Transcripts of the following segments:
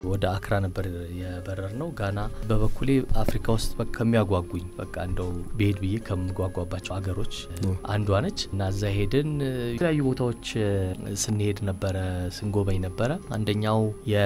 ወደ አክራ ነበር የበረር ነው። ጋና በበኩሌ አፍሪካ ውስጥ ከሚያጓጉኝ በቃ እንደው ብሄድ ብዬ ከምጓጓባቸው አገሮች አንዷ ነች እና እዛ ሄድን። የተለያዩ ቦታዎች ስንሄድ ነበረ ስንጎበኝ ነበረ። አንደኛው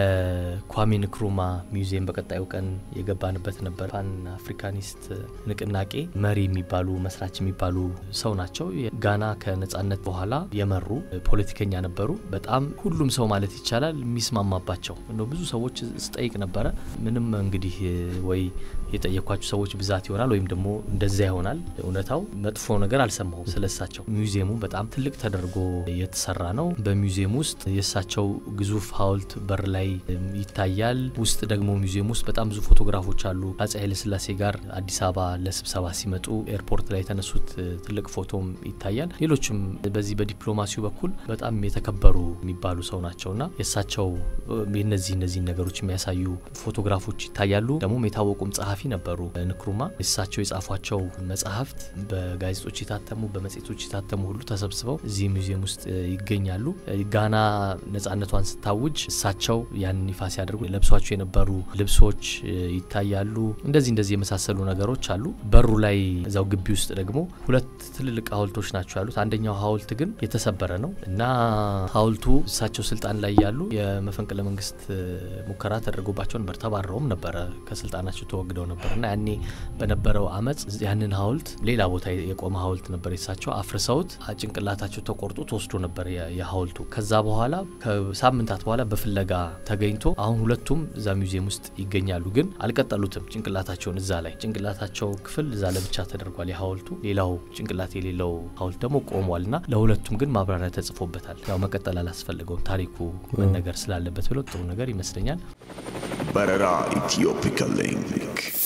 የኳሜ ንክሩማ ሚውዚየም በቀጣዩ ቀን የገባንበት ነበር። ፓን አፍሪካኒስት ንቅናቄ መሪ የሚባሉ መስራች የሚባሉ ሰው ናቸው። ጋና ከነጻነት በኋላ የመሩ ፖለቲከኛ ነበሩ። በጣም ሁሉም ሰው ማለት ይቻላል የሚስማማባቸው ነው። ብዙ ሰዎች ስጠይቅ ነበረ። ምንም እንግዲህ ወይ የጠየኳቸው ሰዎች ብዛት ይሆናል ወይም ደግሞ እንደዚያ ይሆናል። እውነታው መጥፎ ነገር አልሰማሁም ስለሳቸው። ሚውዚየሙ በጣም ትልቅ ተደርጎ የተሰራ ነው። በሚውዚየም ውስጥ የእሳቸው ግዙፍ ሐውልት በር ላይ ይታያል። ውስጥ ደግሞ ሚውዚየም ውስጥ በጣም ብዙ ፎቶግራፎች አሉ። አጼ ኃይለስላሴ ጋር አዲስ አበባ ለስብሰባ ሲመጡ ኤርፖርት ላይ የተነሱት ትልቅ ፎቶም ይታያል። ሌሎችም በዚህ በዲፕሎማሲው በኩል በጣም የተከበሩ የሚባሉ ሰው ናቸውና የእሳቸው እነዚህ እነዚህ ነገሮች የሚያሳዩ ፎቶግራፎች ይታያሉ። ደግሞም የታወቁም ጸሐፊ ነበሩ ንክሩማ። እሳቸው የጻፏቸው መጽሐፍት በጋዜጦች የታተሙ በመጽሔቶች የታተሙ ሁሉ ተሰብስበው እዚህ ሙዚየም ውስጥ ይገኛሉ። ጋና ነጻነቷን ስታውጅ እሳቸው ያንን ይፋ ሲያደርጉ ለብሷቸው የነበሩ ልብሶች ይታያሉ። እንደዚህ እንደዚህ የመሳሰሉ ነገሮች አሉ። በሩ ላይ እዛው ግቢ ውስጥ ደግሞ ሁለት ትልልቅ ሐውልቶች ናቸው ያሉት። አንደኛው ሐውልት ግን የተሰበረ ነው እና ሐውልቱ እሳቸው ስልጣን ላይ ያሉ የመፈንቅለ መንግስት ሙከራ ተደርጎባቸው ነበር። ተባረውም ነበረ ከስልጣናቸው ተወግደው ነበር እና ያኔ በነበረው አመፅ ያንን ሐውልት ሌላ ቦታ የቆመ ሐውልት ነበር የሳቸው አፍርሰውት ጭንቅላታቸው ተቆርጦ ተወስዶ ነበር የሐውልቱ። ከዛ በኋላ ከሳምንታት በኋላ በፍለጋ ተገኝቶ አሁን ሁለቱም እዛ ሚውዚየም ውስጥ ይገኛሉ። ግን አልቀጠሉትም ጭንቅላታቸውን እዛ ላይ ጭንቅላታቸው ክፍል እዛ ለብቻ ተደርጓል የሐውልቱ ሌላው ጭንቅላት የሌለው ሐውልት ደግሞ ቆሟል እና ለሁለቱም ግን ማብራሪያ ተጽፎበታል። ያው መቀጠል አላስፈልገውም ታሪኩ መነገር ስላለበት ብለው ጥሩ ነገር ይመስለኛል። በረራ ኢትዮፒካ ሊንክ